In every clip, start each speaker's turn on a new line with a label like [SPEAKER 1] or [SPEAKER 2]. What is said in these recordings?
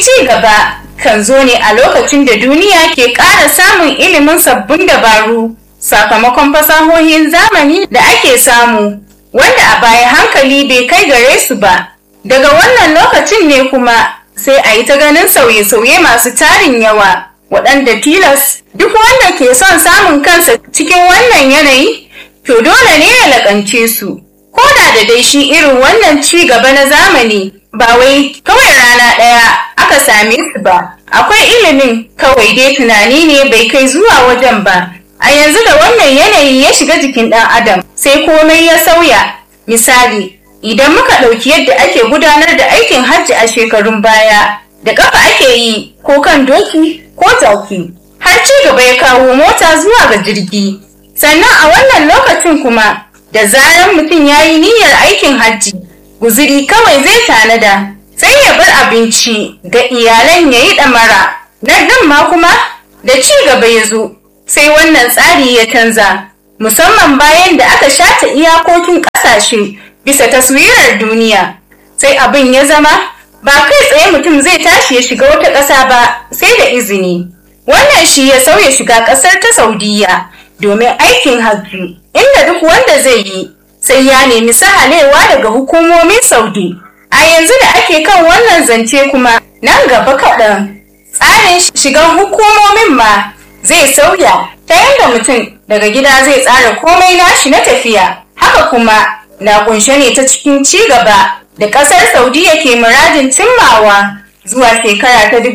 [SPEAKER 1] ci gaba kan zo ne a lokacin da duniya ke ƙara samun ilimin sabbin dabaru sakamakon fasahohin zamani da ake samu wanda a baya hankali bai kai gare su ba daga wannan lokacin ne kuma sai a yi ta ganin sauye-sauye masu tarin yawa waɗanda tilas duk wanda ke son samun kansa cikin wannan yanayi to dole ne ya laƙance su ko da da dai shi irin wannan ci gaba na zamani ba wai kawai rana ɗaya aka same su ba akwai ilimin kawai dai tunani ne bai kai zuwa wajen ba a yanzu da wannan yanayi ya shiga jikin ɗan adam sai komai ya sauya misali idan muka ɗauki yadda ake gudanar da aikin hajji a shekarun baya da ƙafa ake yi ko kan doki ko jaki har ci gaba ya kawo mota zuwa ga jirgi sannan a wannan lokacin kuma da zarar mutum ya yi niyyar aikin hajji guziri kawai zai tanada sai ya bar abinci ga iyalan ya yi ɗamara nan ɗin ma kuma da ci gaba ya zo sai wannan tsari ya canza musamman bayan da aka shata iyakokin ƙasashe bisa taswirar duniya sai abin ya zama ba kai tsaye mutum zai tashi ya shiga wata ƙasa ba sai da izini wannan shi ya sauya shiga ƙasar ta saudiya domin aikin hajji inda duk wanda zai yi sai ya nemi sahalewa daga hukumomin saudi a yanzu da ake kan wannan zance kuma nan gaba kaɗan tsarin shigan hukumomin ma zai sauya ta yadda mutum daga gida zai tsara komai nashi na tafiya haka kuma na kunshe ne ta cikin ci gaba da ƙasar saudiya ke muradin cimmawa zuwa shekara ta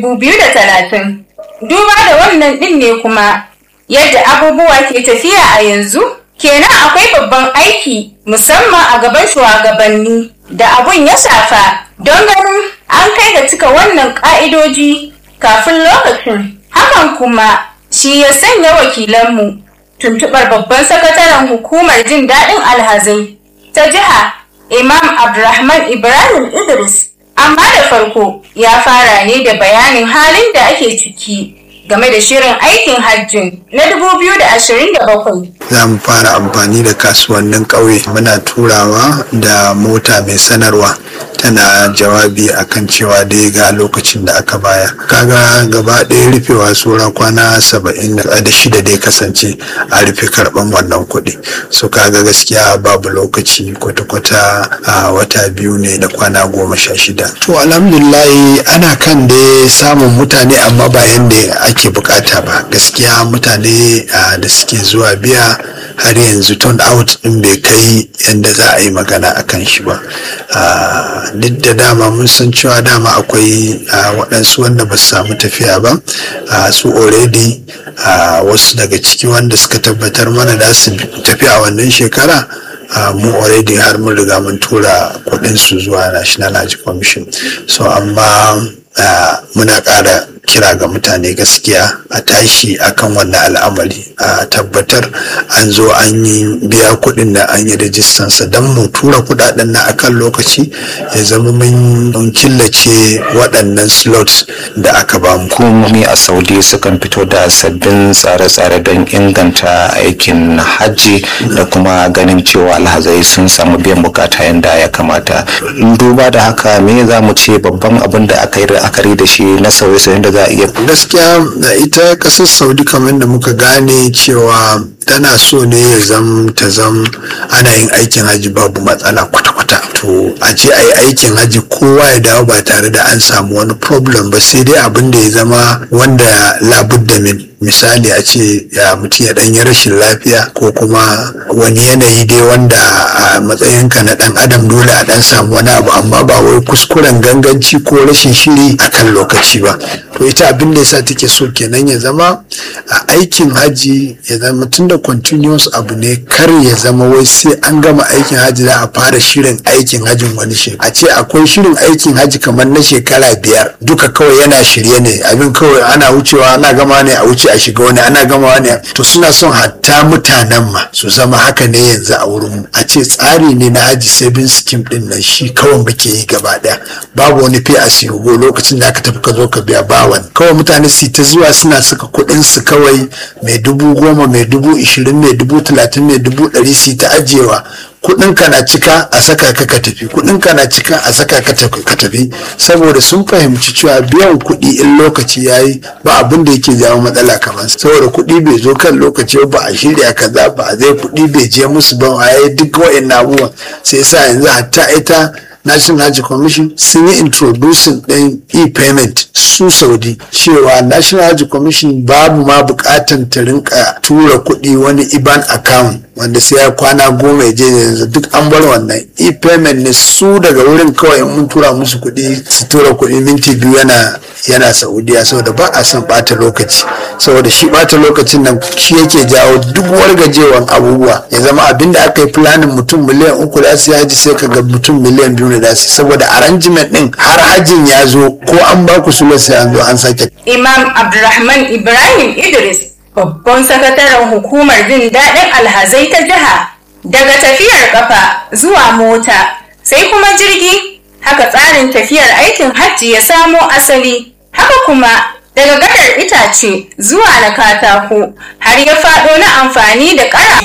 [SPEAKER 1] 2030 duba da wannan ɗin ne kuma yadda abubuwa ke tafiya a yanzu kenan akwai babban aiki musamman a gaban shugabanni da abun ya shafa don ganin an kai ga cika wannan ƙa'idoji kafin lokacin hakan kuma shi ya sanya wakilanmu tuntuɓar babban sakataren hukumar jin daɗin alhazai ta jiha imam abdulrahman ibrahim idris amma da farko ya fara ne da bayanin halin da ake ciki game da shirin aikin hajjin na 2027
[SPEAKER 2] za mu fara amfani da kasuwannin ƙauye muna turawa da mota mai sanarwa tana jawabi akan cewa dai ga lokacin da aka baya kaga gaba ɗaya rufewa tsora kwana saba'in da shida dai kasance a rufe karɓan wannan kuɗi so kaga gaskiya babu lokaci kwata-kwata a wata biyu ne da kwana goma sha shida to alhamdulillahi ana kan dai samun mutane amma ba yadda ake bukata ba gaskiya mutane da suke zuwa biya har yanzu turn out din bai kai yadda za a yi magana a kan shi ba duk da dama mun san cewa dama akwai waɗansu wanda ba su samu tafiya ba su already wasu daga ciki wanda suka tabbatar mana da su tafi a wannan shekara mu already har mun riga mun tura kuɗin su zuwa national hajj commission so amma muna ƙara kira ga mutane gaskiya a tashi akan wannan al'amari a tabbatar an zo an yi biya kuɗin da an yi rajistansa don mu tura kuɗaɗen na akan lokaci ya zama mun killace waɗannan slots da aka ba mu.
[SPEAKER 3] hukumomi a saudi sukan fito da sabbin tsare-tsare don inganta aikin hajji da kuma ganin cewa alhazai sun samu biyan bukata yadda ya kamata duba da haka me za mu ce babban abin da aka yi la'akari da shi na sauye-sauyen da za a iya
[SPEAKER 2] gaskiya ita kasar saudi kamar da muka gane cewa tana so ne ya zam ta zam ana yin aikin haji babu matsala kwata-kwata to a ce a yi aikin haji kowa ya dawo ba tare da an samu wani problem ba sai dai abin da ya zama wanda labudda min misali a ce ya mutum ya ɗanyi rashin lafiya ko kuma wani yanayi dai wanda a matsayinka na ɗan adam dole a ɗan samu wani abu amma ba wai kuskuren ganganci ko rashin shiri a kan lokaci ba to ita abin da yasa take so kenan ya zama a aikin haji ya zama tun da continuous abu ne kar ya zama wai sai an gama aikin haji za a fara shirin aikin hajin wani shekara a ce akwai shirin aikin haji kamar na shekara biyar duka kawai yana shirye ne abin kawai ana wucewa ana gama ne a wuce a shiga wani ana gama ne to suna son hatta mutanen ma su zama haka ne yanzu a wurin a ce tsari ne na haji saving scheme din nan shi kawai muke yi gaba daya babu wani fi a siyo lokacin da aka tafi ka zo ka biya bawan kawai mutane su ta zuwa suna saka kuɗin su kawai mai dubu goma mai dubu ishirin mai dubu talatin mai dubu ɗari su ta ajiyewa kudin ka na cika a saka ka ka tafi kudin ka na cika a saka ka tafi saboda sun fahimci cewa biyan kuɗi in lokaci yayi ba abin da yake jawo matsala kamar saboda kuɗi bai zo kan lokaci ba a shirya kaza ba a zai kuɗi bai je musu ba a yi duk wa'in abubuwan sai sa yanzu hatta ita national hajji commission sun yi introducing ɗin e-payment su saudi cewa national hajji commission babu ma bukatan ta rinka tura kuɗi wani iban account wanda sai ya kwana goma ya je yanzu duk an bar wannan e-payment ne su daga wurin kawai in mun tura musu kuɗi su tura kuɗi minti biyu yana yana saudiya saboda ba a son bata lokaci saboda shi bata lokacin nan shi yake jawo duk wargajewan abubuwa ya zama abinda aka yi planin mutum miliyan uku da su haji sai ka ga mutum miliyan biyu ne da su saboda arrangement din har hajin ya zo ko an ba ku sula sai an zo an sake
[SPEAKER 1] imam abdulrahman ibrahim idris babban sakataren hukumar jin daɗin alhazai ta jiha daga tafiyar kafa zuwa mota sai kuma jirgi haka tsarin tafiyar aikin hajji ya samo asali haka kuma daga gadar itace zuwa na katako har ya faɗo na amfani da ƙara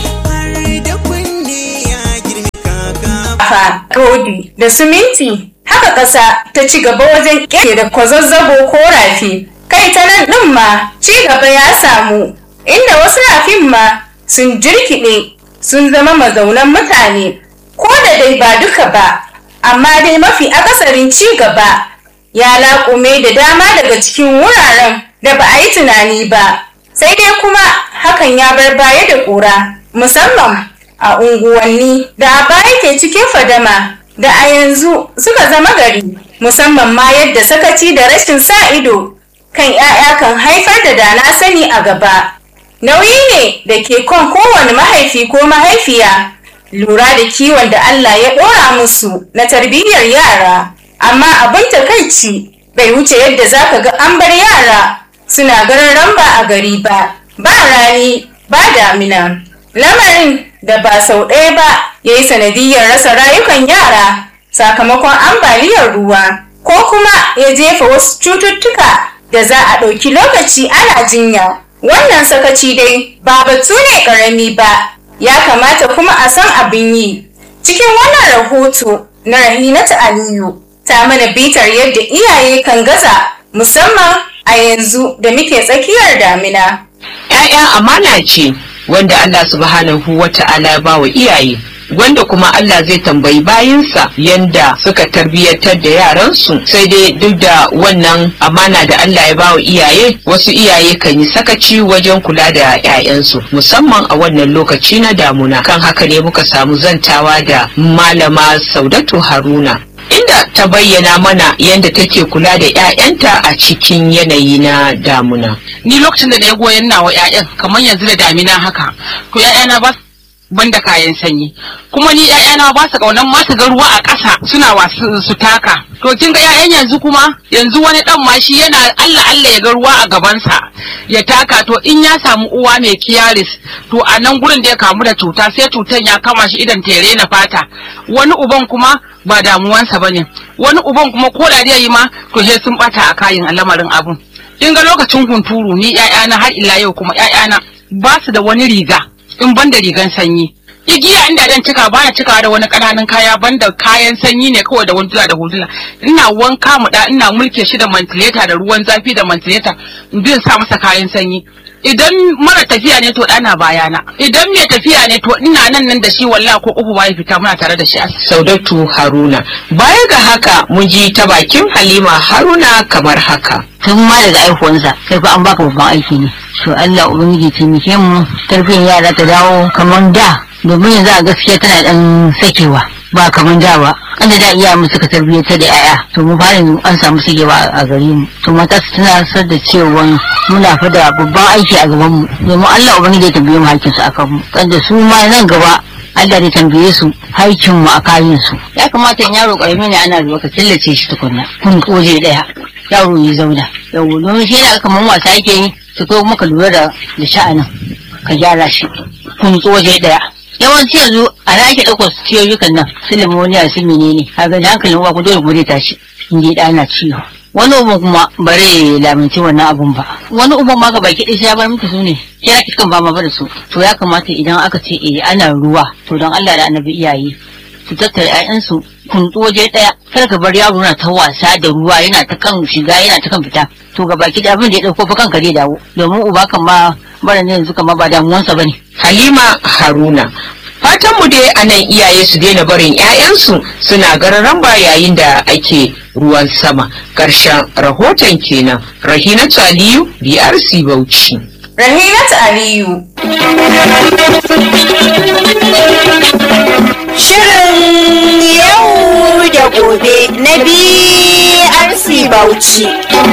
[SPEAKER 1] rodi da siminti haka ƙasa ta ci gaba wajen ƙere da kwazazzabo ko rafi kai ta nan ɗin ma ci gaba ya samu inda wasu rafin ma sun jirkiɗe sun zama mazaunan mutane ko da dai ba duka ba amma dai mafi akasarin ci gaba ya laƙume da dama daga cikin wuraren da ba a yi tunani ba sai dai kuma hakan ya bar baya da ƙura musamman a unguwanni da a baya ke cikin fadama da a yanzu suka zama gari musamman ma yadda sakaci da rashin sa ido kan 'ya'ya kan haifar da dana sani a gaba nauyi ne da ke kan kowane mahaifi ko mahaifiya lura da kiwon da Allah ya ɗora musu na tarbiyyar yara amma abin takaici bai wuce yadda zaka ga an bar yara suna garin ramba a gari ba ba rani ba damina lamarin da ba sau ɗaya ba ya yi sanadiyyar rasa rayukan yara sakamakon ambaliyar ruwa ko kuma ya jefa wasu cututtuka da za a ɗauki lokaci ana jinya wannan sakaci dai ba batu ne ƙarami ba ya kamata kuma a san abin yi cikin wannan rahoto na rahinatu aliyu ta mana bitar yadda iyaye kan gaza musamman a yanzu da muke tsakiyar damina
[SPEAKER 4] ‘Ya'ya amana ce wanda Allah subhanahu wa ta'ala ya bawa iyaye wanda kuma Allah zai tambayi bayinsa yanda suka tarbiyyatar da yaransu sai dai duk da wannan amana da Allah ya bawa iyaye wasu iyaye kan yi sakaci wajen kula da 'ya'yansu musamman a wannan lokaci na damuna kan haka ne muka samu zantawa da malama Saudatu Haruna inda ta bayyana mana yadda take kula da 'ya'yanta a cikin yanayi na damuna.
[SPEAKER 5] Ni lokacin da na yi goyon nawa 'ya'yan kamar yanzu da damina haka, to 'ya'yana ba banda kayan sanyi kuma ni ƴaƴana ba su kaunan ma su ga ruwa a ƙasa suna wasu su taka to kin ga ƴaƴan yanzu kuma yanzu wani dan ma shi yana Allah Allah ya ga ruwa a gabansa ya taka to in ya samu uwa mai kiyaris to a nan gurin da ya kamu da cuta sai cutan ya kama shi idan tere na fata wani uban kuma ba damuwansa bane wani uban kuma ko da yi ma to sai sun bata a kayin lamarin abun kin ga lokacin hunturu ni ƴaƴana har ila yau kuma ƴaƴana ba su da wani riga in ban da rigan sanyi igiya inda dan cika bana cika da wani ƙananan kaya banda kayan sanyi ne kawai da wanduna da hudula ina wanka mu da ina mulke shi da mantileta da ruwan zafi da mantileta in bin sa masa kayan sanyi idan mara tafiya ne to dana bayana idan mai tafiya ne to ina nan nan da shi wallahi ko uku bai fita muna tare da shi
[SPEAKER 4] Saudatu Haruna baya ga haka mun ji ta bakin Halima Haruna kamar haka
[SPEAKER 6] tun ma daga aihuwansa sai fa an baka babban aiki ne to Allah ubangiji taimake mu tarbiyyar yara ta dawo kamar da domin yanzu a gaskiya tana dan sakewa ba kamar da ba an da iya mu suka tarbiyyar da yaya to mu fara an samu sakewa a gare mu to mata su tunatar da cewa muna fa da babban aiki a gaban mu domin Allah ubangiji ya tambaye mu hakkin su akan mu kada su ma nan gaba Allah da tambaye su haikin mu a kayan su ya kamata in yaro karami ne ana zuwa ka killace shi tukunna kun koje daya yaro ya zauna yau domin shi yana kamar wasa yake yi su ko maka lura da da sha'anin ka gyara shi kun waje daya yawanci yanzu a na ake ɗaukar ciyoyukan nan su limoniya su menene kaga da hankalin uwa ku dole ku dai tashi in dai ɗana ciwo wani uban kuma bare laminci wannan abun ba wani uban ma gaba kiɗi sai ya bar miki su ne kira ki kan ba ma da su to ya kamata idan aka ce eh ana ruwa to don Allah da annabi iyaye su tattara 'ya'yansu kuntu waje ɗaya kar ka bar yaro na ta wasa da ruwa yana ta kan shiga yana ta kan fita to ga baki da abin da ya dauko fa kanka zai dawo domin uba kan ma bara ne yanzu kan ma ba damuwansa bane
[SPEAKER 4] Halima Haruna. Fatanmu dai a nan iyaye su daina barin 'ya'yansu suna gararan ba yayin da ake ruwan sama. Ƙarshen rahoton kenan. Rahinatu Aliyu, BRC Bauchi.
[SPEAKER 1] Rahinat Aliyu.
[SPEAKER 7] Shirin yau da gobe na BRC Bauchi.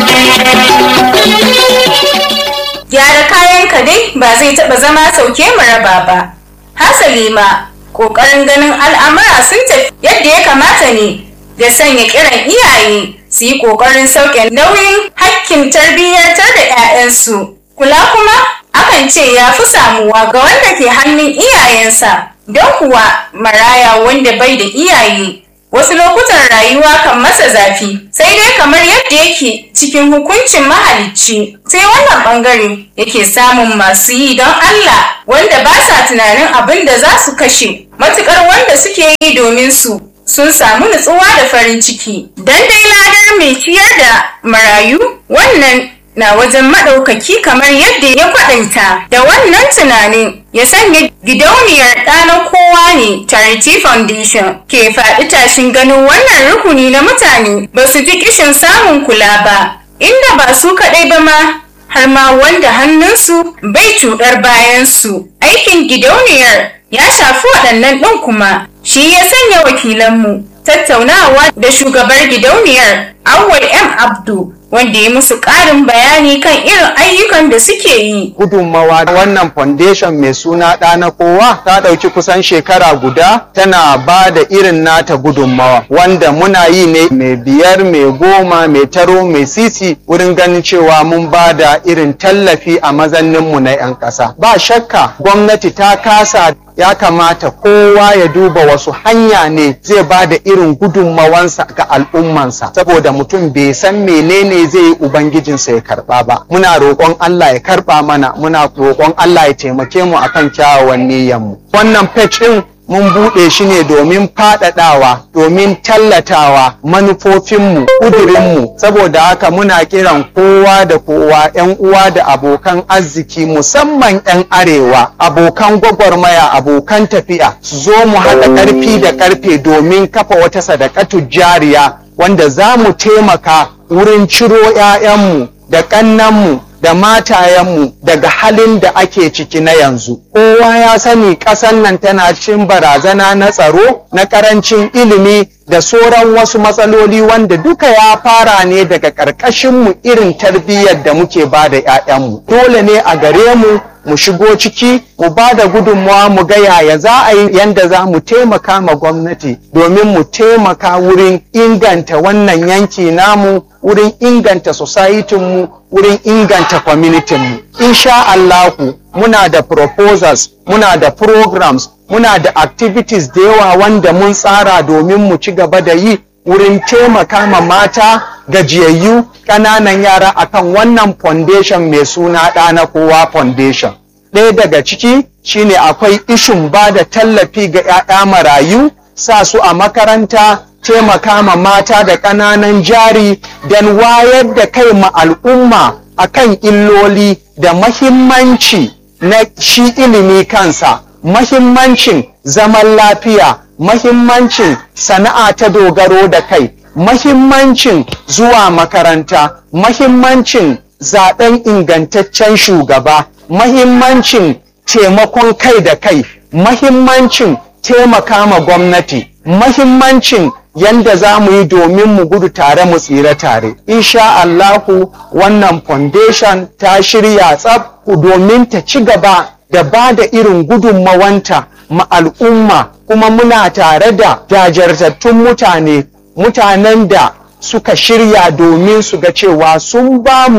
[SPEAKER 1] Gyara kayanka dai ba zai taɓa zama sauke mu raba ba. Hasali ma, ƙoƙarin ganin al'amura sun tafi yadda ya kamata ne da sanya kiran iyaye su yi ƙoƙarin sauke nauyin hakkin tarbiyyantar da 'ya'yansu. Kula kuma akan ce ya fi samuwa ga wanda ke hannun iyayensa, don kuwa maraya wanda bai da iyaye wasu lokutan rayuwa kan masa zafi sai dai kamar yadda yake cikin hukuncin mahalicci sai wannan bangare yake samun masu yi don Allah wanda ba sa tunanin abin da za su kashe matukar wanda suke yi domin su sun samu nutsuwa da farin ciki dan dai ladar mai ciyar da marayu wannan na wajen maɗaukaki kamar yadda ya kwaɗaita da wannan tunanin ya sanya gidauniyar ɗanar kowa ne charity foundation ke faɗi tashin ganin wannan rukuni na mutane ba su ji kishin samun kula ba inda ba su kaɗai ba ma har ma wanda hannunsu bai cuɗar bayansu aikin gidauniyar ya shafi waɗannan ɗin kuma shi ya sanya wakilanmu tattaunawa da shugabar gidauniyar awwal m abdu wanda ya musu ƙarin bayani kan irin ayyukan da suke yi.
[SPEAKER 8] Gudunmawa wannan foundation mai suna ɗa na kowa ta ɗauki kusan shekara guda tana ba da irin nata gudunmawa wanda muna yi ne mai biyar mai goma mai taro mai sisi wurin ganin cewa mun ba da irin tallafi a mazanninmu na 'yan ƙasa. Ba shakka gwamnati ta kasa ya kamata kowa ya duba wasu hanya ne zai ba da irin gudunmawansa ga al'ummansa saboda mutum bai san menene zai yi ubangijinsa ya karba ba muna roƙon Allah ya karba mana muna roƙon Allah ya taimake mu akan kyawawan niyyarmu wannan page din mun buɗe shi ne domin faɗaɗawa domin tallatawa manufofinmu ƙudurinmu saboda haka muna kiran kowa da kowa 'yan uwa da abokan arziki musamman 'yan arewa abokan gwagwarmaya abokan tafiya su zo mu haɗa ƙarfi da ƙarfe domin kafa wata sadakatu jariya wanda za mu taimaka wurin ciro 'ya'yanmu da ƙannanmu da matayenmu daga halin da ake ciki na yanzu. Kowa ya sani ƙasar nan tana cikin barazana na tsaro, na ƙarancin ilimi da sauran wasu matsaloli wanda duka ya fara ne daga ƙarƙashinmu irin tarbiyyar da muke ba da 'ya'yanmu. Dole ne a gare mu mu shigo ciki mu ba da gudunmawa mu ga yaya za a yi yanda za mu taimaka ma gwamnati domin mu taimaka wurin inganta wannan yanki namu wurin inganta mu wurin inganta kwamitinmu. Insha Allahu muna da proposals, muna da programs, muna da activities da yawa wanda mun tsara domin mu ci gaba da yi wurin taimaka ma mata gajiyayyu ƙananan yara akan wannan foundation mai suna ɗana kowa foundation. Ɗaya daga ciki shine akwai ishin ba da tallafi ga 'ya'ya marayu, sa su a makaranta, taimaka ma mata da ƙananan jari don wayar da kai ma al'umma akan illoli da mahimmanci na shi ilimi kansa, mahimmancin zaman lafiya, mahimmancin sana'a ta dogaro da kai, mahimmancin zuwa makaranta, mahimmancin zaben ingantaccen shugaba, mahimmancin taimakon kai da kai, mahimmancin taimaka ma gwamnati, mahimmancin yanda za mu yi domin mu gudu tare mu tsira tare. Insha Allahu wannan foundation ta shirya tsab domin ta ci gaba da ba da irin gudunmawanta ma al'umma kuma muna tare da jajirtattun mutane mutanen da suka shirya domin su ga cewa sun ba mu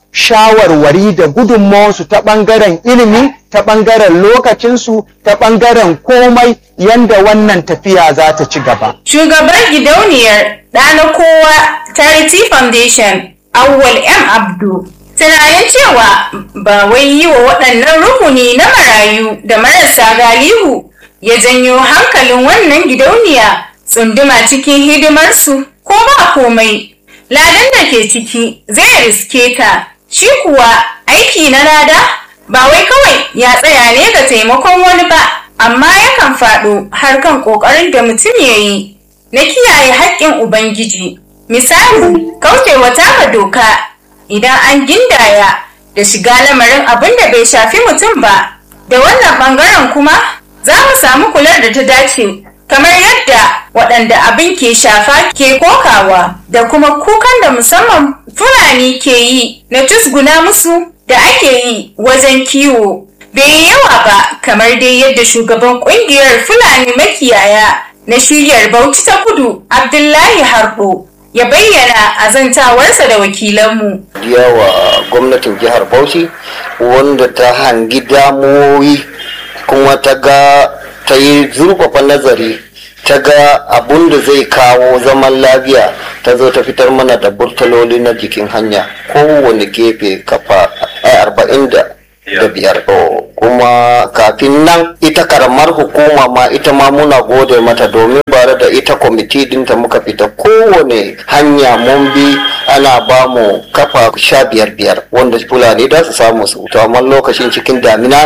[SPEAKER 8] shawarwari da gudunmawansu ta ɓangaren ilimi ta ɓangaren lokacinsu ta ɓangaren komai yanda wannan tafiya za ta ci gaba.
[SPEAKER 1] Shugaban gidauniyar ɗana kowa Charity Foundation, Awwal M. Abdu, tunanin cewa ba wai yi wa waɗannan rukuni na marayu da marasa galihu ya janyo hankalin wannan gidauniya tsunduma cikin hidimarsu ko ba komai. Ladan da ke ciki zai riske ta, shi kuwa aiki na lada ba wai kawai ya tsaya ne ga taimakon wani ba, amma yakan faɗo har kan ƙoƙarin da mutum ya yi na kiyaye haƙƙin Ubangiji. Misali, kaucewa taka doka idan an gindaya da shiga lamarin abin da bai shafi mutum ba, da wannan ɓangaren kuma za mu samu kular da ta dace kamar yadda waɗanda abin ke shafa ke kokawa da kuma kukan da musamman fulani ke yi na tusguna musu da ake yi wajen kiwo bai yi yawa ba kamar dai yadda shugaban ƙungiyar fulani makiyaya na shiryar bauchi ta kudu abdullahi harbo ya bayyana azantawarsa da wakilanmu
[SPEAKER 9] yawa gwamnatin jihar bauchi wanda ta hangi damuwoyi kuma ta ga ta yi zurfafa nazari ta ga abun da zai kawo zaman lafiya ta zo ta fitar mana da burtaloli na jikin hanya kowane gefe kafa arba'in da biyar kuma kafin nan ita karamar hukuma ma ita ma muna gode mata domin bare da ita kwamiti dinta muka fita kowane hanya mun bi ana ba mu kafa sha biyar biyar wanda fulani da su samu su to amma lokacin cikin damina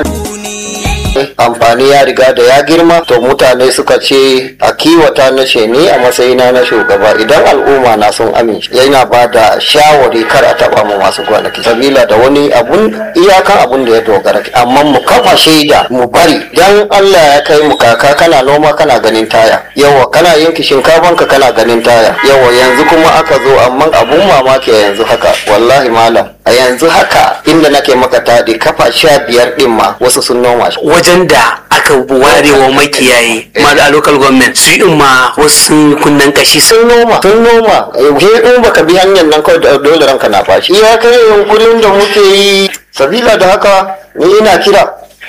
[SPEAKER 9] amfani ya riga da ya girma to mutane suka ce a kiwata na ce ni a matsayina na shugaba idan al'umma na sun amince yana ba da shawari kar a taba mu masu gonaki sabila da wani abun iyakan abun da ya dogara amma mu kafa shaida mu bari dan Allah ya kai mu kaka kana noma kana ganin taya yawa kana yanki shinkafan ka kana ganin taya yawa yanzu kuma aka zo amma abun mamaki yanzu haka wallahi malam a yanzu haka inda nake maka taɗi kafa sha biyar ɗin ma wasu sun noma shi
[SPEAKER 10] wajen da aka ware wa makiyaye ma a local government su in ma wasu kunnen kashi
[SPEAKER 9] sun noma sun noma he in baka bi hanyar nan kawai da dole ranka na fashi ya kai yunkurin da muke yi sabila da haka ni ina kira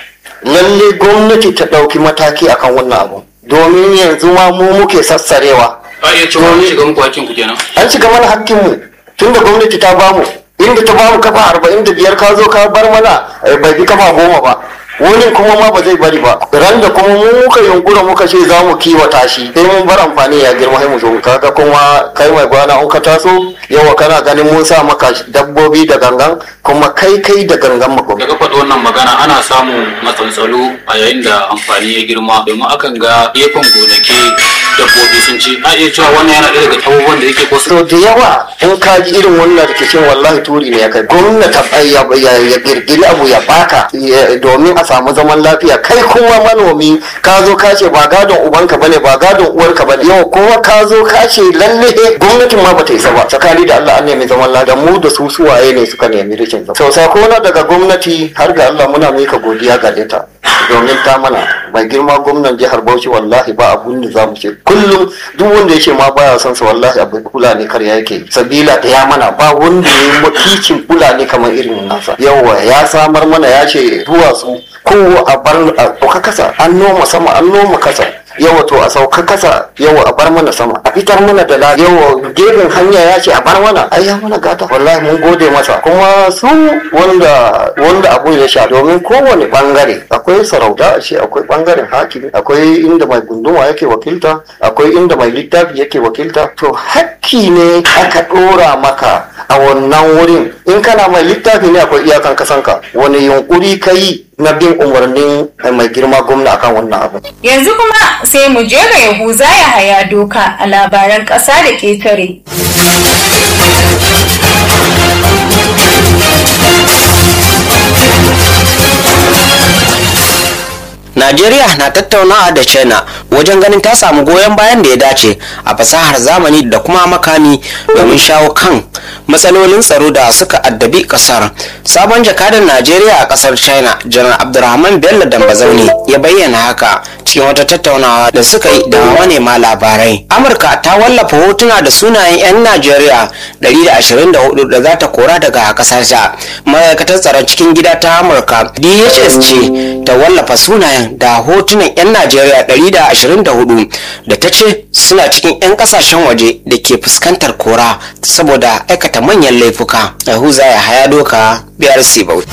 [SPEAKER 9] lalle gwamnati ta ɗauki mataki akan wannan abu domin yanzu ma mu muke sassarewa
[SPEAKER 11] a iya cewa an shiga muku hakkin ku kenan
[SPEAKER 9] an shiga mana hakkinmu tunda gwamnati ta bamu inda ta bamu kafa arba'in da biyar ka zo ka bar mana bai bi kafa goma ba wani kuma ma ba zai bari ba ran da kuma mu muka yunkura muka ce za mu kiwata shi sai mun bar amfani ya girma sai mu zo kaga kuma kai mai gwana in ka taso yawa kana ganin mun sa maka dabbobi da gangan kuma kai kai da gangan mako
[SPEAKER 11] daga faɗi wannan magana ana samun matsaltsalu a yayin da amfani ya girma domin akan ga gefen gonaki dabbobi sun ci a iya cewa wannan yana ɗaya daga abubuwan da yake kosa
[SPEAKER 9] so da yawa in ka ji irin wannan rikicin wallahi turi ne ya kai gwamnati ya girgiri abu ya baka domin a samu zaman lafiya kai kuma manomi ka zo ka ce ba gadon ubanka bane ba gadon uwarka bane yau kuma ka zo ka ce lalle gwamnatin ma bata isa ba tsakani da Allah an nemi zaman lafiya mu da su suwaye ne suka nemi rikin zama sau sako na daga gwamnati har ga Allah muna mika godiya ga ta domin ta mana mai girma gwamnan jihar Bauchi wallahi ba abun da zamu ce kullum duk wanda yake ma baya son sa wallahi abu kula ne kar yake sabila da ya mana ba wanda ya yi mutuncin kula ne kamar irin nasa yawa ya samar mana ya ce duwatsu ko a bar a kasa an noma sama an noma kasa yawa to a sauka kasa yawa a bar mana sama a fitar mana da la yawa gefen hanya ya ce a bar mana ai ya mana gata wallahi mun gode masa kuma su wanda wanda abu ya sha domin kowane bangare akwai sarauta a ce akwai bangaren hakimi akwai inda mai gunduma yake wakilta akwai inda mai littafi yake wakilta to hakki ne aka dora maka a wannan wurin in kana mai littafi ne akwai iyakan kasanka wani yunkuri ka yi na bin umarnin mai girma gwamna akan wannan abu.
[SPEAKER 1] Yanzu kuma sai mu je ga Yahuza ya haya doka a labaran ƙasa da ƙetare.
[SPEAKER 12] Najeriya na tattaunawa da China wajen ganin ta samu goyon bayan da ya dace a fasahar zamani da kuma makami domin shawo kan matsalolin tsaro da suka addabi kasar sabon jakadan najeriya a kasar china janar abdulrahman bello dambazaune ya bayyana haka cikin wata tattaunawa da suka yi da manema labarai amurka ta wallafa hotuna da sunayen 'yan najeriya 124 da za ta kora daga kasar ta ma'aikatar tsaron cikin gida ta amurka dhs ce ta wallafa sunayen da hotunan 'yan najeriya 124 da ta ce suna cikin 'yan kasashen waje da ke fuskantar kora saboda aikata manyan laifuka yahuza ya haya doka brc bauchi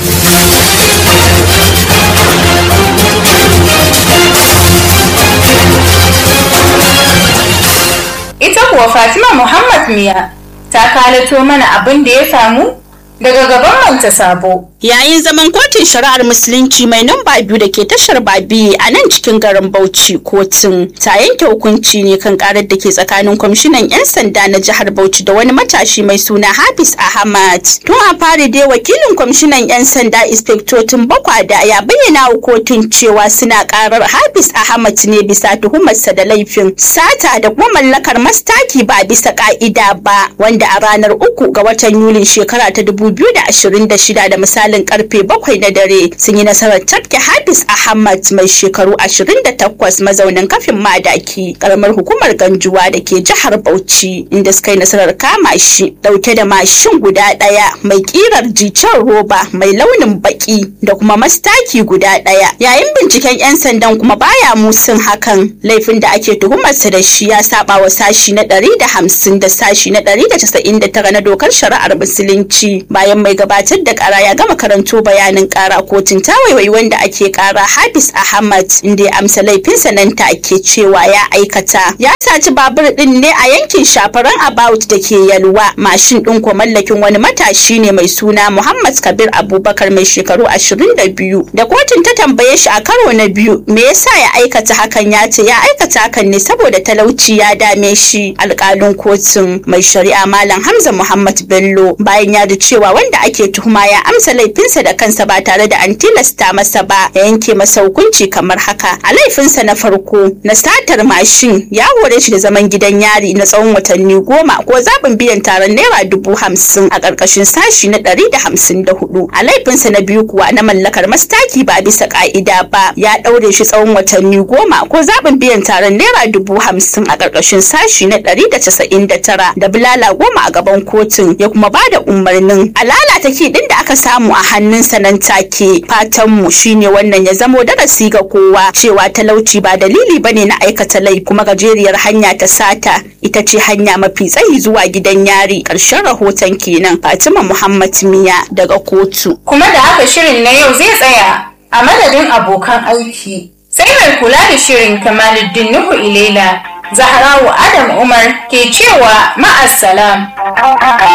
[SPEAKER 1] ita kuwa fatima muhammad miya ta kalato mana abin da ya samu daga gaban manta sabo
[SPEAKER 13] yayin zaman kotun shari'ar musulunci mai namba biyu da ke tashar babi a nan cikin garin bauchi kotun ta yanke hukunci ne kan karar da ke tsakanin kwamishinan 'yan sanda na jihar bauchi da wani matashi mai suna hafiz ahmad tun a fari dai wakilin kwamishinan 'yan sanda inspektotin bakwada ya bayyana wa kotun cewa suna karar hafiz ahmad ne bisa tuhumarsa da laifin sata da kuma mallakar mastaki ba bisa ka'ida ba wanda a ranar uku ga watan yulin shekara ta 2026 da misali misalin karfe bakwai na dare sun yi nasarar tafke Hafiz Ahmad mai shekaru 28 mazaunin kafin madaki karamar hukumar Ganjuwa da ke jihar Bauchi inda suka yi nasarar kama shi dauke da mashin guda daya mai kirar jicen roba mai launin baki da kuma mastaki guda daya yayin binciken yan sandan kuma baya musun hakan laifin da ake tuhumarsa da shi ya saba wa sashi na 150 da sashi na 199 na dokar shari'ar musulunci bayan mai gabatar da kara ya gama karanto bayanin kara kotun ta waiwai wanda ake kara Hafiz Ahmad inda ya amsa laifinsa nan take cewa ya aikata ya saci babur din ne a yankin shafaran about da ke yalwa mashin din ko mallakin wani matashi ne mai suna Muhammad Kabir Abubakar mai shekaru 22 da kotun ta tambaye shi a karo na biyu me yasa ya aikata hakan ya ce ya aikata hakan ne saboda talauci ya dame shi alƙalin kotun mai shari'a Malam Hamza Muhammad Bello bayan ya ji cewa wanda ake tuhuma ya amsa laifinsa da kansa ba tare da an tilasta masa ba ya yanke masa hukunci kamar haka a laifinsa na farko na satar mashin ya hore shi da zaman gidan yari na tsawon watanni goma ko zaɓin biyan taron naira dubu hamsin a ƙarƙashin sashi na ɗari da hamsin da hudu a laifinsa na biyu kuwa na mallakar mastaki ba bisa ƙa'ida ba ya ɗaure shi tsawon watanni goma ko zaɓin biyan taron naira dubu hamsin a ƙarƙashin sashi na ɗari da casa'in da tara da bulala goma a gaban kotun ya kuma ba da umarnin a lalata kiɗin da aka samu a hannunsa nan take fatanmu shine wannan ya zamo darasi ga kowa cewa talauci ba dalili bane na aikata lai kuma gajeriyar hanya ta sata ita ce hanya mafi tsayi zuwa gidan yari ƙarshen rahoton kenan Fatima Muhammad Miya daga kotu
[SPEAKER 1] kuma da haka shirin na yau zai tsaya a madadin abokan aiki sai mai kula da shirin Kamaluddin Nuhu Ilela Zahrawu Adam Umar ke cewa ma'assalam